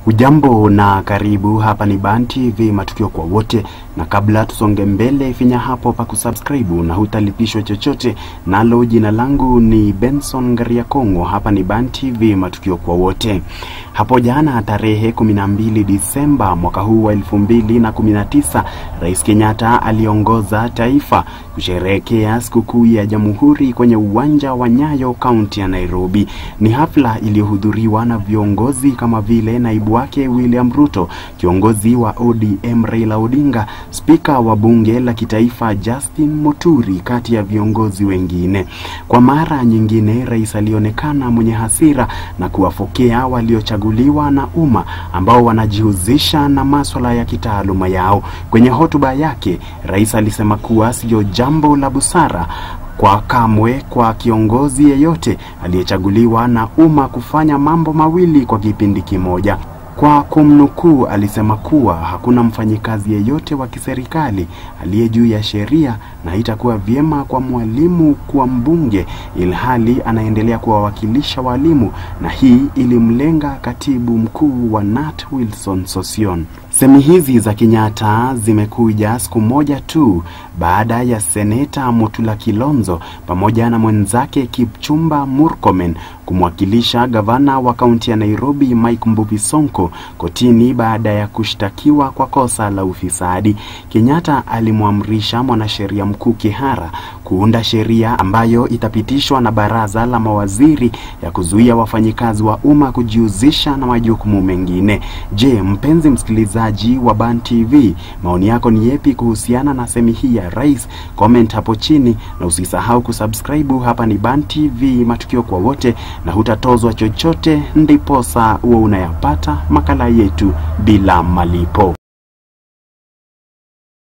Ujambo na karibu, hapa ni Ban TV matukio kwa wote, na kabla tusonge mbele, finya hapo pa kusubscribe na hutalipishwa chochote. Nalo jina langu ni Benson Ngariakongo, hapa ni Ban TV matukio kwa wote. Hapo jana tarehe 12 Disemba mwaka huu wa 2019, Rais Kenyatta aliongoza taifa kusherehekea sikukuu ya Jamhuri kwenye uwanja wa Nyayo, kaunti ya Nairobi. Ni hafla iliyohudhuriwa na viongozi kama vile naibu wake William Ruto, kiongozi wa ODM Raila Odinga, spika wa bunge la kitaifa Justin Muturi, kati ya viongozi wengine. Kwa mara nyingine, rais alionekana mwenye hasira na kuwafokea waliochaguliwa na umma ambao wanajihusisha na maswala ya kitaaluma yao. Kwenye hotuba yake, rais alisema kuwa sio jambo la busara kwa kamwe kwa kiongozi yeyote aliyechaguliwa na umma kufanya mambo mawili kwa kipindi kimoja. Kwa kumnukuu, alisema kuwa hakuna mfanyikazi yeyote wa kiserikali aliye juu ya sheria na itakuwa vyema kwa mwalimu kuwa mbunge ilhali anaendelea kuwawakilisha walimu, na hii ilimlenga katibu mkuu wa NAT Wilson Sosion. Semi hizi za Kenyatta zimekuja siku moja tu baada ya seneta Mutula Kilonzo pamoja na mwenzake Kipchumba Murkomen kumwakilisha gavana wa kaunti ya Nairobi Mike Mbuvi Sonko kotini baada ya kushtakiwa kwa kosa la ufisadi. Kenyatta alimwamrisha mwanasheria mkuu Kihara kuunda sheria ambayo itapitishwa na baraza la mawaziri ya kuzuia wafanyikazi wa umma kujihusisha na majukumu mengine. Je, mpenzi msikilizaji wa Ban TV, maoni yako ni yepi kuhusiana na semi hii ya rais? Comment hapo chini na usisahau kusubscribe. Hapa ni Ban TV, matukio kwa wote, na hutatozwa chochote, ndiposa huwa unayapata makala yetu bila malipo.